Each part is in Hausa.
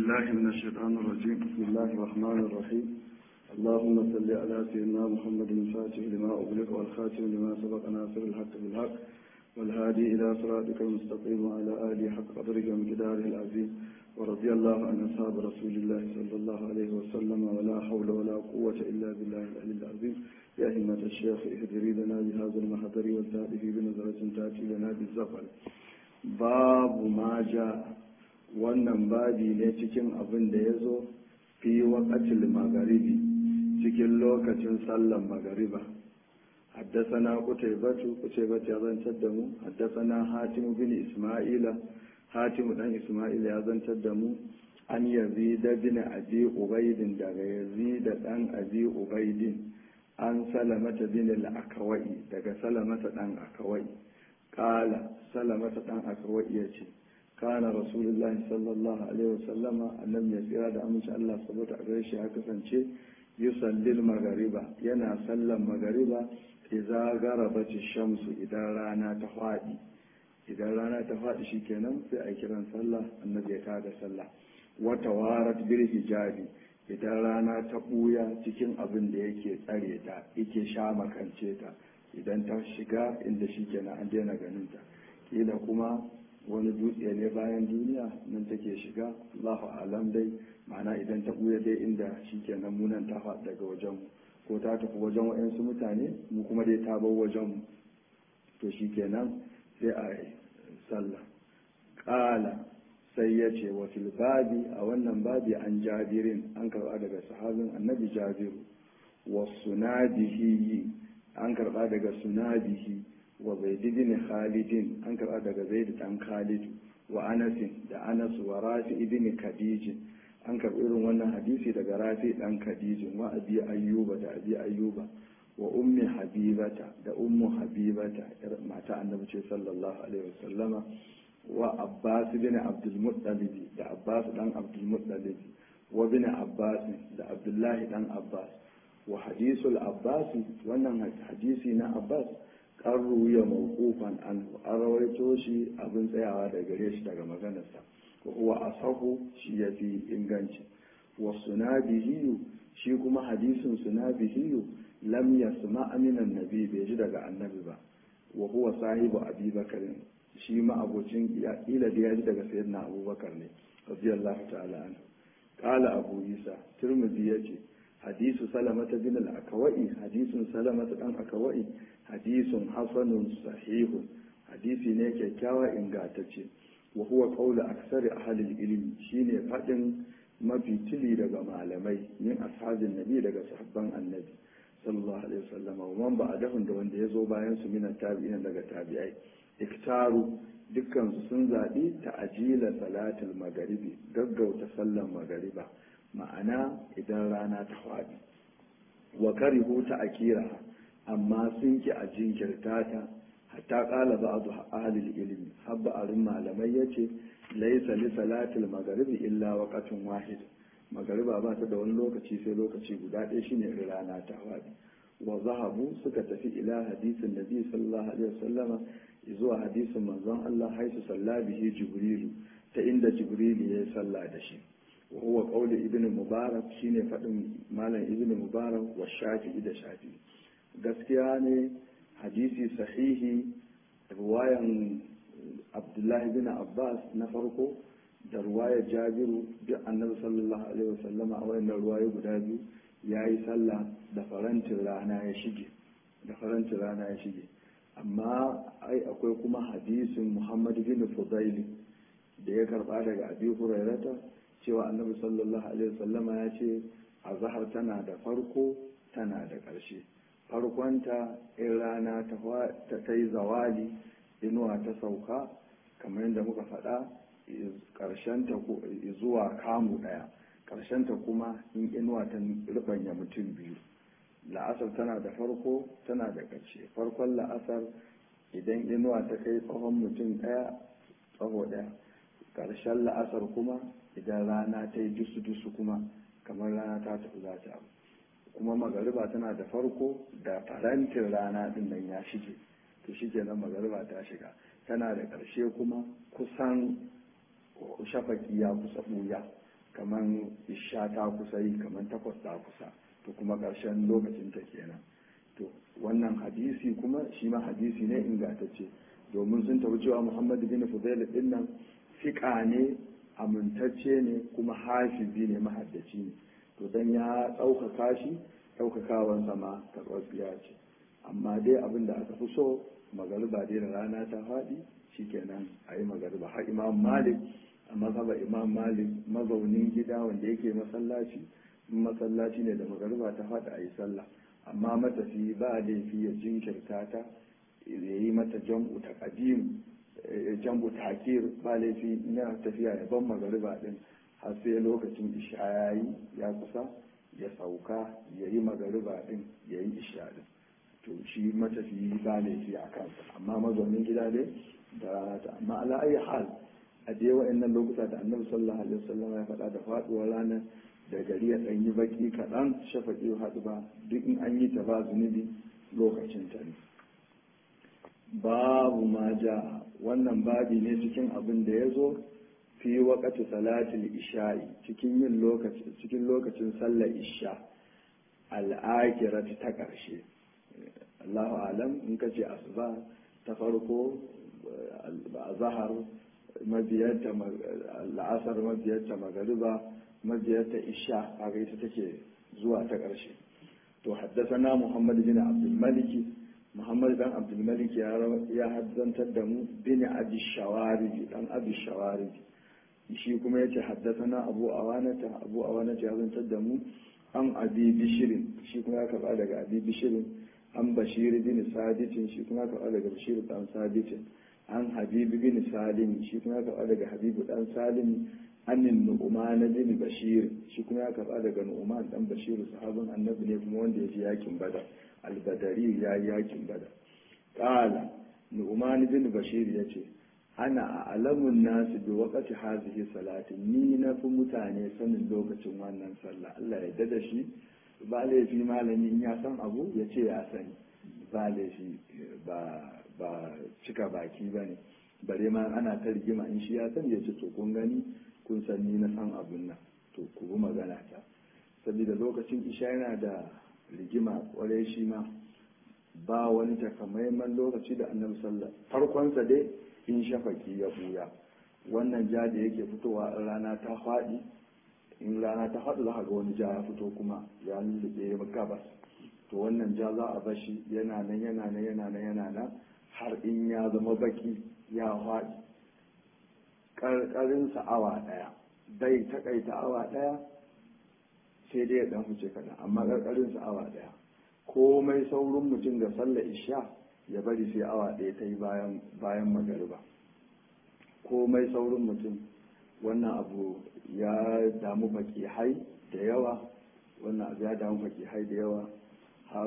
بالله من الشيطان الرجيم بسم الله الرحمن الرحيم اللهم صل على سيدنا محمد الفاتح لما أغلق والخاتم لما سبق ناصر الحق بالحق والهادي إلى صراطك المستقيم وعلى آله حق قدرك ومقداره العظيم ورضي الله عن أصحاب رسول الله صلى الله عليه وسلم ولا حول ولا قوة إلا بالله العلي العظيم يا همة الشيخ اهدري لنا بهذا المحضر والتأتي بنظرة تأتي لنا بالزفر باب ما جاء wannan babi ne cikin abin da ya zo fi waƙatil magaribi cikin lokacin sallan magariba haddasana kutaibatu kutaibatu ya zantar da mu haddasana hatimu bin isma'ila hatimu dan isma'ila ya zantar da mu an yazida bin abi ubaidin daga yazida dan abi ubaidin an salamata bin al-akawai daga salamata dan akawai kala salamata dan akawai yace كان رسول الله صلى الله عليه وسلم أنم يسير هذا أمس الله سبحانه وتعالى شيء حكسن شيء يصلي المغربة ينا صلى المغربة إذا غربت الشمس إذا رانا تفادي إذا رانا تفادي شيء كنا في أي كلام صلى النبي كاد صلى وتوارت بالحجاب إذا رانا تبويا cikin abin da yake tsare ta yake sha makance ta idan ta shiga inda shi kenan an daina ganin ta kila kuma wani dutse ne bayan duniya nan take shiga Allahu alam dai ma'ana idan ta buya dai inda shi kenan munan ta faɗi daga wajen mu ko ta tafi wajen waɗansu mutane mu kuma dai ta bar wajen mu to shi kenan sai a yi sallah ƙala sai ya ce wa fil babi a wannan babi an jabirin an karɓa daga sahabin annabi jabiru wa sunadihi an karɓa daga sunadihi wa zaid bin khalidin an karɓa daga zaid dan khalid wa anas da anas wa rafi ibn khadij an karɓi irin wannan hadisi daga rafi dan khadij wa abi ayyuba da abi ayyuba wa ummi habibata da ummu habibata mata annabi ce sallallahu alaihi wasallama wa abbas bin abdul muttalib da abbas dan abdul muttalib wa bin abbas da abdullahi dan abbas wa hadisul abbas wannan hadisi na abbas an ruya mawqufan an an rawaito shi abin tsayawa da gare shi daga maganarsa wa huwa asahu shi yafi inganci wa sunabihi shi kuma hadisin sunabihi lam yasma minan nabi bai ji daga annabi ba wa huwa sahibu abi bakar shi ma abocin ila da ya ji daga sayyidina abubakar ne radiyallahu ta'ala anhu qala abu isa tirmidhi yace hadisu salamata bin al-akawai hadisun salamata dan akawai hadisun hasanun sahihun hadisi ne kyakkyawa ingantacce wa huwa qawlu aksari ahli ilmi shine fadin mafi tili daga malamai min ashabin nabi daga sahabban annabi sallallahu alaihi wasallam wa man ba'dahum da wanda yazo bayan su min tabi'in daga tabi'ai iktaru dukkan su sun zabi ta'jila salatul magharibi gaggauta sallan magariba ma'ana idan rana ta faɗi wa karihu ta akira amma sun ki a jinkirta ta hatta qala ba'du ahli ilmi habba arin malamai yace laysa li salatil maghribi illa waqtun wahid magariba ba ta da wani lokaci sai lokaci guda ɗaya shine rana ta faɗi wa zahabu suka tafi ila hadisin nabi sallallahu alaihi wasallama zuwa hadisin manzon Allah haisu sallabihi jibrilu ta inda jibrilu ya yi sallah da shi وهو قول ابن مبارك shine faɗin malam ibn mubarak wa shafi'i da shafi'i gaskiya ne hadisi sahihi ruwayan abdullahi bin abbas na farko da ruwayar jabiru duk annabi sallallahu alaihi wasallama a wayannan ruwaye guda biyu ya yi sallah da farantin rana ya shige da farantin rana ya shige amma ai akwai kuma hadisin muhammad bin fudaili da ya karba daga abi hurairata cewa annabi sallallahu alaihi wasallama ya ce a zahar tana da farko tana da ƙarshe farkonta in rana ta kai zawali inuwa ta sauka kamar yadda muka faɗa ƙarshenta zuwa kamu ɗaya ƙarshenta kuma in inuwa ta rubanya mutum biyu la'asar tana da farko tana da ƙarshe farkon la'asar idan inuwa ta kai tsawon mutum ɗaya tsawo ɗaya ƙarshen la'asar kuma idan rana ta yi dusu-dusu kuma kamar rana ta tafi za ta kuma magariba tana da farko da farantin rana din nan ya shige to shi kenan magariba ta shiga tana da ƙarshe kuma kusan shafaki ya kusa ɓuya kamar isha ta kusa yi kamar takwas ta kusa to kuma ƙarshen lokacin ta kenan to wannan hadisi kuma shi ma hadisi ne ingantacce domin sun tafi cewa muhammadu bin fudail din nan fiƙa ne amintacce ne kuma hafizi ne mahaddaci ne to dan ya ɗaukaka shi ɗaukakawansa ma karɓar ce amma dai abin da aka fi so magariba dai da rana ta faɗi shikenan a yi magariba har imam malik a mazhaba imam malik mazaunin gida wanda yake masallaci masallaci ne da magariba ta faɗi a yi sallah amma matafi ba laifi ya jinkirta ta ya yi mata jam'u ta kadim jam'u takir ba laifi na tafiya ya ban magariba din har sai lokacin isha ya yi ya kusa ya sauka ya yi magariba din ya yi isha din to shi matafi ba laifi a kansa amma mazaunin gida dai da rana ta amma ala ayi hal a je wa'annan lokuta da annabi sallallahu alaihi wasallam ya faɗa da faɗuwar ranar da gari ya ɗan yi baki kaɗan shafaƙi haɗu ba duk in an yi ta ba zunubi lokacin ta ne babu ma ja wannan babi ne cikin abin da ya zo fi waƙati salatul isha'i cikin yin lokaci cikin lokacin sallar isha al'akirat ta ƙarshe Allahu alam in ka ce asuba ta farko zahar mabiyarta la'asar mabiyarta magariba mabiyarta isha kaga ita take zuwa ta ƙarshe to haddasana muhammad bin abdul maliki muhammad dan abdul malik ya haddantar da mu bin abi shawariji dan abi shawariji shi kuma yace haddasana abu awanata abu awanata ya zantar da mu an abi bishirin shi kuma ya karba daga abi bishirin an bashir bin saditin shi kuma ya karba daga bashir dan saditin an habibu bin salim shi kuma ya karba daga habibu dan salim annin nu'man bin bashir shi kuma ya karba daga nu'man dan bashir sahabin annabi ne kuma wanda ya ji yakin badar albadari ya yi yakin badar qala nu'man bin bashir yace ana alamun nasu bi waqati hazihi salati ni na fi mutane sanin lokacin wannan sallah Allah ya dada shi ba laifi malami ya san abu ya ce ya sani ba laifi ba ba cika baki ba ne bare ma ana ta rigima in shi ya san ya ce to kun gani kun san ni na san abun nan to ku bi magana ta saboda lokacin isha yana da rigima kwarai shi ma ba wani takamaiman lokaci da annabi sallah farkonsa dai in shafaki ya buya wannan ja da yake fitowa in rana ta faɗi in rana ta faɗi za ga wani ja ya fito kuma ya lullube gabas to wannan ja za a bashi yana nan yana nan yana nan yana nan har in ya zama baki ya faɗi ƙarƙarinsa awa ɗaya bai taƙaita awa ɗaya sai dai ya ɗan huce kaɗan amma ƙarƙarinsa awa ɗaya komai saurin mutum ga sallar isha ya bari sai awa ɗaya ta yi bayan magariba komai saurin mutum wannan abu ya damu baki hai da yawa wannan abu ya damu baki hai da yawa har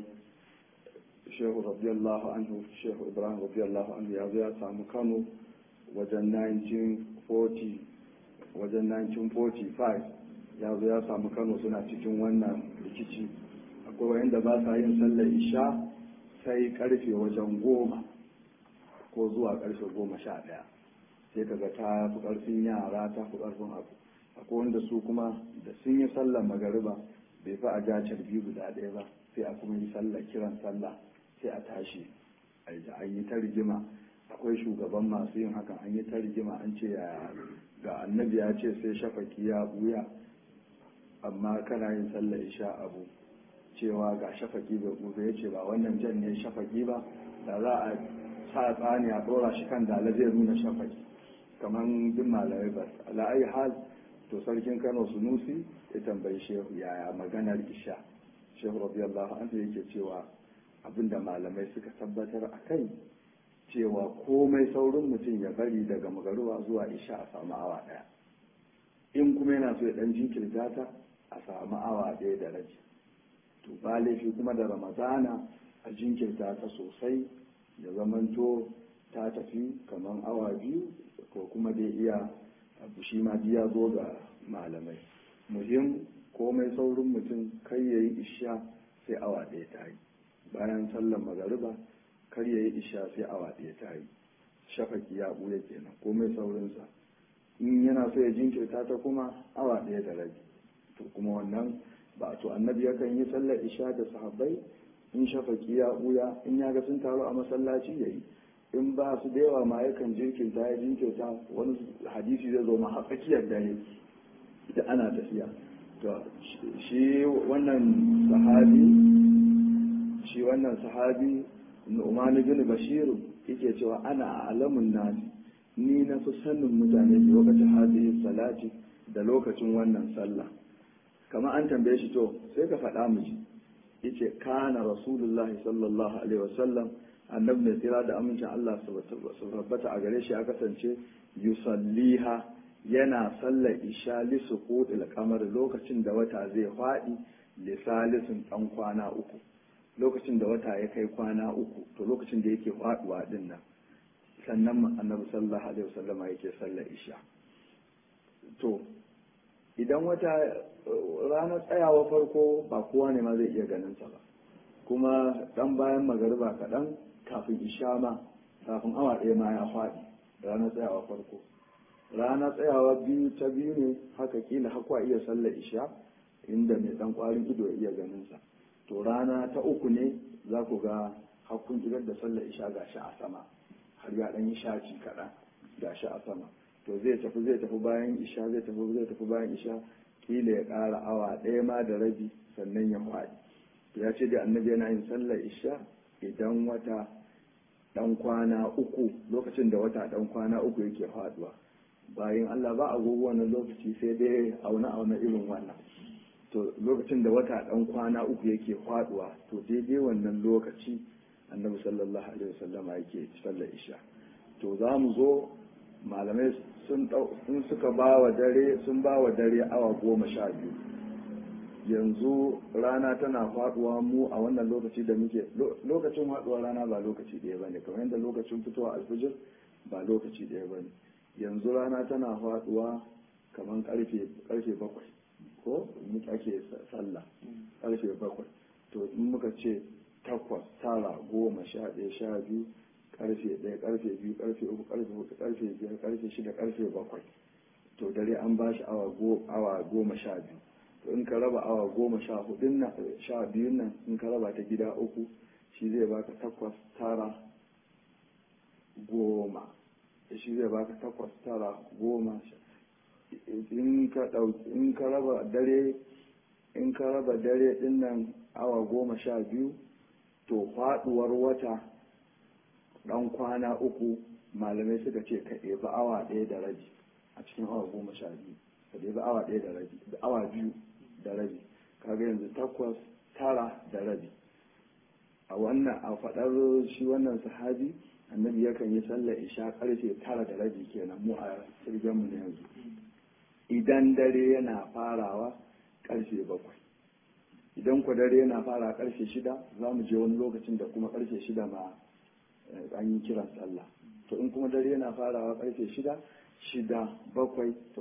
shehu radiyallahu anhu shehu ibrahim radiyallahu anhu ya zo ya samu kano wajen 1940 wajen 1945 ya zo ya samu kano suna cikin wannan rikici akwai wayanda ba sa yin sallar isha sai karfe wajen goma ko zuwa karfe goma sha ɗaya sai kaga ta fi ƙarfin yara ta fi ƙarfin abu akwai wanda su kuma da sun yi sallar magariba bai fi a jacar biyu guda ɗaya ba sai a kuma yi sallar kiran sallah sai a tashi an yi ta rigima akwai shugaban masu yin hakan an yi ta rigima an ce ga annabi ya ce sai shafaki ya buya amma kana yin sallar isha abu cewa ga shafaki bai gobe ya ce ba wannan jan ne shafaki ba da za a sa tsani a ɗora shi kan dala zai nuna shafaki kamar duk malamai ba ala'ayi hal to sarkin kano sunusi ya tambayi shehu yaya maganar isha shehu radiyallahu anhu yake cewa abinda malamai suka tabbatar a kai cewa komai saurin mutum ya bari daga magaruwa zuwa isha a samu awa ɗaya in kuma yana so ya ɗan jinkirta ta a samu awa ɗaya da rabi to ba laifi kuma da ramadana a jinkirta ta sosai ya zamanto ta tafi kamar awa biyu ko kuma dai iya abu shi ma ya zo ga malamai muhim komai saurin mutum kai ya yi isha sai awa ɗaya ta yi bayan sallar magariba kar ya yi isha sai awa ɗaya ta yi shafaki ya ɓuya kenan komai saurinsa in yana so ya jinkirta ta kuma awa ɗaya da rabi to kuma wannan ba to annabi yakan yi sallar isha da sahabbai in shafaki ya buya in ya ga sun taru a masallaci ya yi in ba su da yawa ma yakan jinkirta ya jinkirta wani hadisi zai zo ma a tsakiyar dare da ana tafiya to shi wannan sahabi shi wannan sahabi Nu'man bin Bashir yake cewa ana alamun nasi ni na fi sanin mutane da lokacin hadhihi salati da lokacin wannan sallah kamar an tambaye shi to sai ka faɗa mu ji yace kana rasulullahi sallallahu alaihi wasallam annabi mai tsira da amincin Allah su tabbata a gare shi ya kasance yusalliha yana sallar isha li suqutil qamar lokacin da wata zai faɗi li salisin dan kwana uku lokacin da wata ya kai kwana uku to lokacin da yake faduwa din nan sannan annabi sallallahu alaihi wasallama yake sallar isha to idan wata ranar tsayawa farko ba kowa ne ma zai iya ganin sa ba kuma dan bayan magariba kaɗan kafin isha ma kafin awa ɗaya ma ya faɗi ranar tsayawa farko ranar tsayawa biyu ta biyu ne haka kila hakwa iya sallar isha inda mai dan kwarin ido ya iya ganin sa to rana ta uku ne za ku ga hakkun idar da sallar isha gashi a sama har ya dan yi shaci kaɗan gashi a sama to zai tafi zai tafi bayan isha zai tafi zai tafi bayan isha kila ya ƙara awa ɗaya ma da rabi sannan ya faɗi ya ce da annabi yana yin sallar isha idan wata ɗan kwana uku lokacin da wata ɗan kwana uku yake faɗuwa bayan Allah ba agogo wannan lokaci sai dai auna auna irin wannan to lokacin da wata ɗan kwana uku yake faɗuwa to daidai wannan lokaci annabi sallallahu alaihi wasallama yake sallar isha to za mu zo malamai sun suka ba wa dare sun ba wa dare awa goma sha biyu yanzu rana tana faduwa mu a wannan lokaci da muke lokacin faduwa rana ba lokaci ɗaya ba ne kamar yadda lokacin fitowa alfijir ba lokaci ɗaya ba ne yanzu rana tana faduwa kamar karfe bakwai ko muke ake sallah karfe bakwai to in muka ce takwas tara goma sha ɗaya sha biyu karfe ɗaya karfe biyu karfe uku karfe hudu karfe biyar karfe shida karfe bakwai to dare an ba shi awa goma sha biyu to in ka raba awa goma sha hudun nan sha biyun nan in ka raba ta gida uku shi zai baka takwas tara goma shi zai baka takwas tara goma in ka ɗauki in ka raba dare in ka raba dare din nan awa goma sha biyu to faɗuwar wata ɗan kwana uku malamai suka ce ka ɗebi awa ɗaya da rabi a cikin awa goma sha biyu ka ɗebi awa ɗaya da rabi da awa biyu da rabi kaga yanzu takwas tara da rabi a wannan a faɗar shi wannan sahabi annabi yakan yi sallar isha karfe tara da rabi kenan mu a mu na yanzu idan dare yana farawa karfe bakwai idan ku dare yana fara karfe shida za mu je wani lokacin da kuma karfe shida ma an yi kiran sallah to in kuma dare yana farawa karfe shida shida bakwai to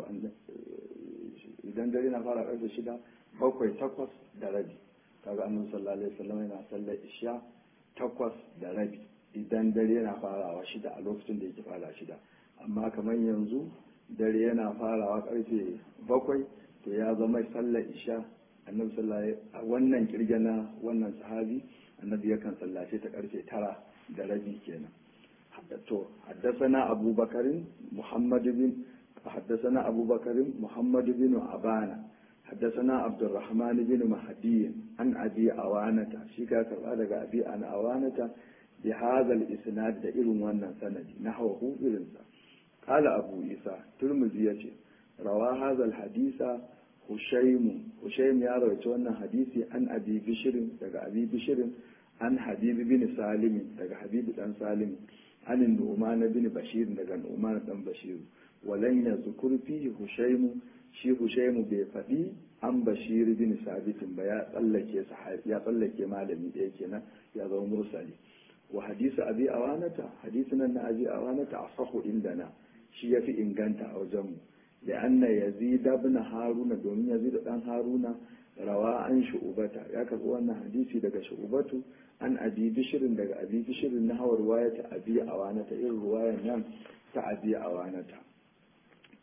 idan dare yana fara karfe shida bakwai takwas da rabi kaga annabi sallallahu alaihi wasallam yana sallar isha takwas da rabi idan dare yana farawa shida a lokacin da yake fara shida amma kamar yanzu dare yana farawa karfe bakwai to ya zama sallar isha annabi sallallahu a wannan kirge na wannan sahabi annabi yakan sallace ta karfe tara da rabi kenan to حدثنا أبو بكر محمد بن حدثنا أبو بكر محمد بن عبانة حدثنا عبد الرحمن بن مهدي عن أبي أوانة شيكا كرادة أبي أنا أوانة بهذا الإسناد دائر وانا سندي نحوه إلنسا قال أبو إيسى ترمزي روى هذا الحديث هشيم هشيم يا رويت وانا حديثي عن أبي بشر دقى أبي بشر عن حبيب بن سالم دقى حبيب بن سالم عن النعمان بن بشير دقى النعمان بن بشير ولن يذكر فيه هشيم shi Hushaimu bai faɗi an bashiri bin sabitin ba ya tsallake ya tsallake malami ɗaya kenan ya zama mursali wa hadisi abi awanata hadisi nan na abi awanata asahu indana shi yafi inganta a wajenmu da anna yazid ibn haruna domin yazid dan haruna rawa an shu'ubata ya karɓi wannan hadisi daga shu'ubatu an abi bishirin daga abi bishirin na hawar waya ta abi awanata irin ruwayan nan ta abi awanata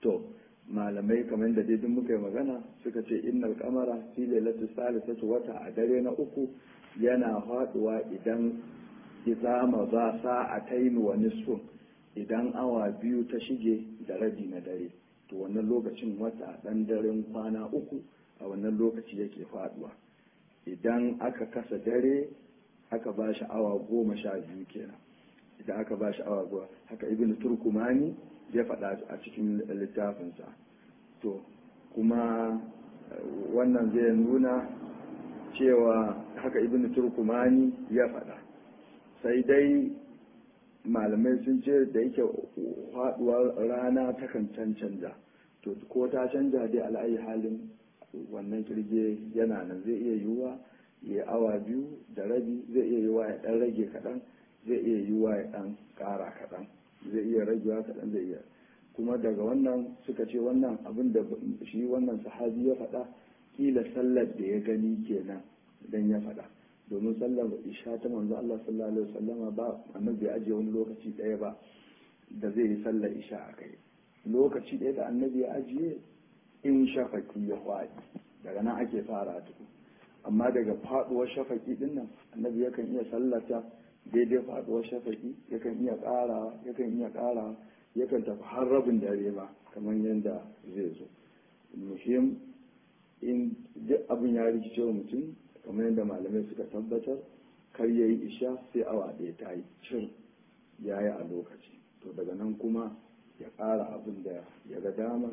to malamai kamar da dai muka yi magana suka ce innal kamara fi lailatul salisatu wata a dare na uku yana faduwa idan izama za sa'atayn wa nisfun idan awa biyu ta shige da rabi na dare to wannan lokacin wata dan daren kwana uku a wannan lokaci yake faduwa idan aka kasa dare aka ba shi awa goma sha biyu kenan idan aka ba shi awa goma haka ibn turkumani ya faɗa a cikin littafinsa to kuma wannan zai nuna cewa haka ibn turkumani ya faɗa sai dai malamai sun ce da yake faɗuwar rana takan cancanta to ko ta canja dai al'ayi halin wannan kirge yana nan zai iya yiwuwa ya awa biyu da rabi zai iya yiwuwa ya ɗan rage kaɗan zai iya yiwuwa ya ɗan ƙara kaɗan zai iya ragewa kaɗan zai iya kuma daga wannan suka ce wannan abin da shi wannan sahabi ya faɗa kila sallar da ya gani kenan idan ya faɗa domin sallar isha ta manzo Allah sallallahu alaihi wasallama ba annabi bai ajiye wani lokaci ɗaya ba da zai yi sallar isha a kai lokaci ɗaya da annabi ya ajiye in shafaki ya faɗi daga nan ake fara tuku amma daga faɗuwar shafaki din nan annabi yakan iya sallata daidai faɗuwar shafaki yakan iya ƙarawa yakan iya ƙarawa yakan tafi har rabin dare ba kamar yadda zai zo muhim in duk abin ya rikice wa mutum kamar yadda malamai suka tabbatar kar ya yi isha sai awa ɗaya ta yi cin ya yi a lokaci to daga nan kuma ya ƙara abin da ya ga dama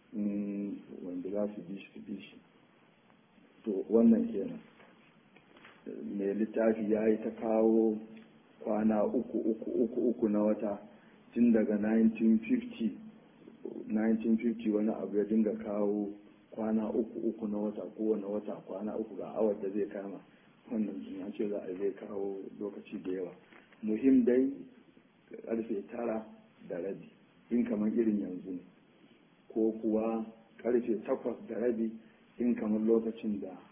wanda za su bi shi su bi shi to wannan kenan mai littafi ya yi ta kawo kwana uku uku uku uku na wata tun daga 1950 1950 wani abu ya dinga kawo kwana uku uku na wata kowane wata kwana uku ga awar da zai kama wannan ya ce za a zai kawo lokaci da yawa muhim dai karfe tara da rabi in kamar irin yanzu ne ko kuwa karfe takwas da rabi in kamar lokacin da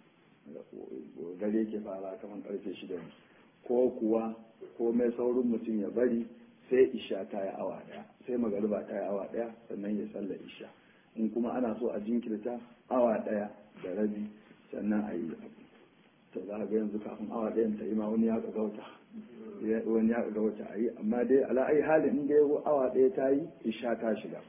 dare ke fara kamar karfe shida ne ko kuwa ko mai saurin mutum ya bari sai isha ta yi awa daya sai magariba ta yi awa daya sannan ya salla isha in kuma ana so a jinkirta awa daya da rabi sannan a yi abu to za ga yanzu kafin awa dayan ta yi ma wani ya ga wata wani ya ga wata a yi amma dai ala'ai halin in dai awa daya ta yi isha ta shiga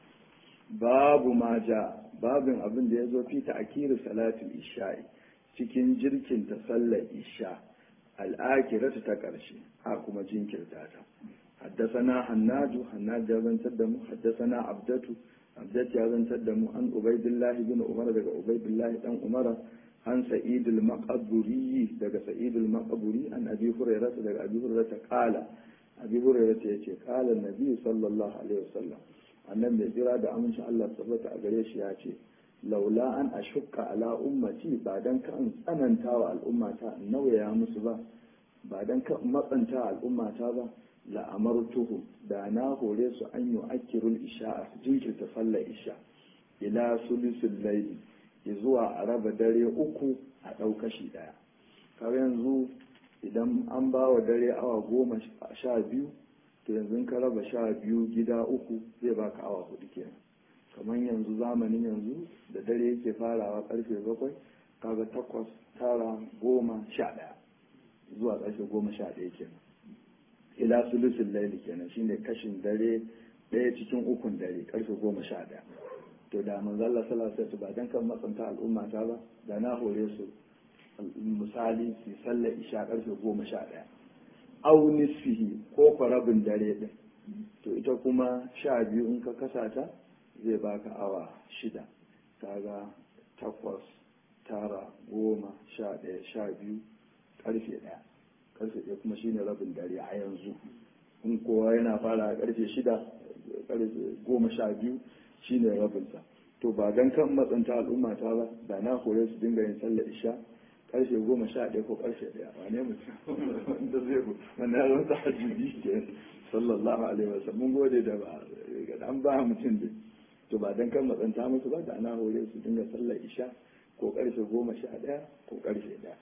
babu ma ja babin abin da ya zo fi ta'kiru salatul isha'i cikin jirkin ta sallar isha al'akiratu ta ƙarshe a kuma jinkirta ta حدثنا حناج حناج يزن تدمو حدثنا عبدة عبدة يزن تدمو عن عبيد الله بن عمر دغ عبيد الله بن عمر عن سعيد المقبري دغ سعيد المقبري عن ابي هريرة دغ ابي هريرة قال ابي هريرة يتي قال النبي صلى الله عليه وسلم annan mai jira da amincin Allah tabbata a gare shi ya ce laula an ashukka ala ummati ba dan ka in tsananta wa al'ummata in nauyaya musu ba ba dan ka matsanta al'ummata ba la'amartuhu da na hore su an yi akirul isha su jinkirta sallar isha ila sulusul laili zuwa a raba dare uku a ɗau kashi ɗaya kawai yanzu idan an ba wa dare awa goma sha biyu to yanzu ka raba sha biyu gida uku zai baka awa hudu kenan kamar yanzu zamanin yanzu da dare yake farawa karfe bakwai kaga takwas tara goma sha ɗaya zuwa karfe goma sha ɗaya kenan ila sulusun laili kenan shine kashin dare ɗaya cikin ukun dare karfe goma sha ɗaya to da manzo Allah sallallahu alaihi ba dan kan matsanta al'umma ta ba da na hore su misali su sallar isha karfe goma sha ɗaya au nisfihi ko farabin dare ɗin to ita kuma sha biyu in ka kasa ta zai baka awa shida kaga takwas tara goma sha ɗaya sha biyu karfe ɗaya karfe ɗaya kuma shine rabin dare a yanzu in kowa yana fara a karfe shida karfe goma sha biyu shine rabinsa to ba dan kan matsanta al'umma ta ba da na kore su dinga yin sallar isha karfe goma sha ɗaya ko karfe ɗaya wane mutum da zai ku wanda ya zama tahajjudi ke sallallahu alaihi wasallam mun gode da ba an ba mutum dai to ba dan kan matsanta musu ba da na hore su dinga sallar isha ko karfe goma sha ɗaya ko karfe ɗaya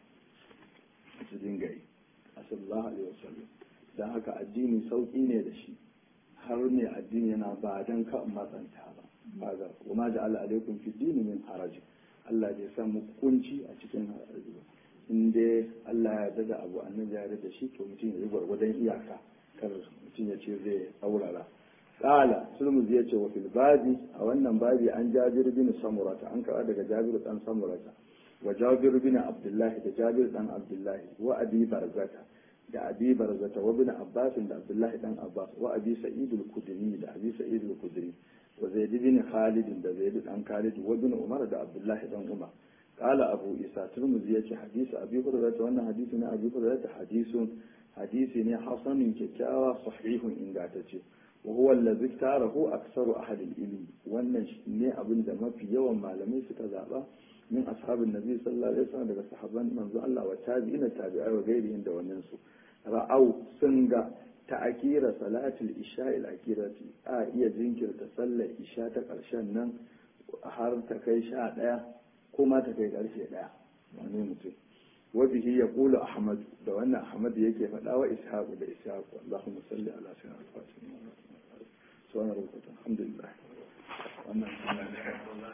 su dinga yi a sallallahu alaihi wasallam don haka addini sauƙi ne da shi har mai addini yana ba don ka matsanta ba hada wa ma ja'ala alaikum fi dini min haraj Allah bai sa muku kunci a cikin haraji ba in dai Allah ya yarda da abu annabi ya yarda da shi to mutum ya yi gwargwadon iyaka kar mutum ya ce zai aurara qala sulmuzi ya ce wa fil babi a wannan babi an jabir bin samurata an kawo daga jabir dan samurata wa jabir bin abdullahi da jabir dan abdullahi wa abi barzata da abi barzata wa bin abbas da abdullahi dan abbas wa abi sa'id al-khudri da abi sa'id al-khudri wa zaid bin khalid da zaid dan khalid wa bin umar da abdullahi dan umar قال أبو إسحاق ترمذي يأتي حديث أبي هريرة وأن حديثنا أبي هريرة حديث حديث حسن كتاوى صحيح إن قاتته وهو الذي اختاره أكثر أهل العلم وأن ne abin da mafi yawan malamai suka zaɓa min ashabin nabi sallallahu alaihi wasallam daga sahabban manzo Allah wa tabi'ina tabi'ai wa gairihin da wannan su ra'au sun ga ta'akira salatul isha ila akirati a iya jinkirta sallar isha ta ƙarshen nan har ta kai sha ɗaya ko ma ta kai ƙarshe ɗaya wani mutum wa bihi yaqulu ahmad da wannan ahmad yake faɗa wa ishaq da ishaq allahumma salli ala sayyidina al-fatih subhana rabbika alhamdulillah wannan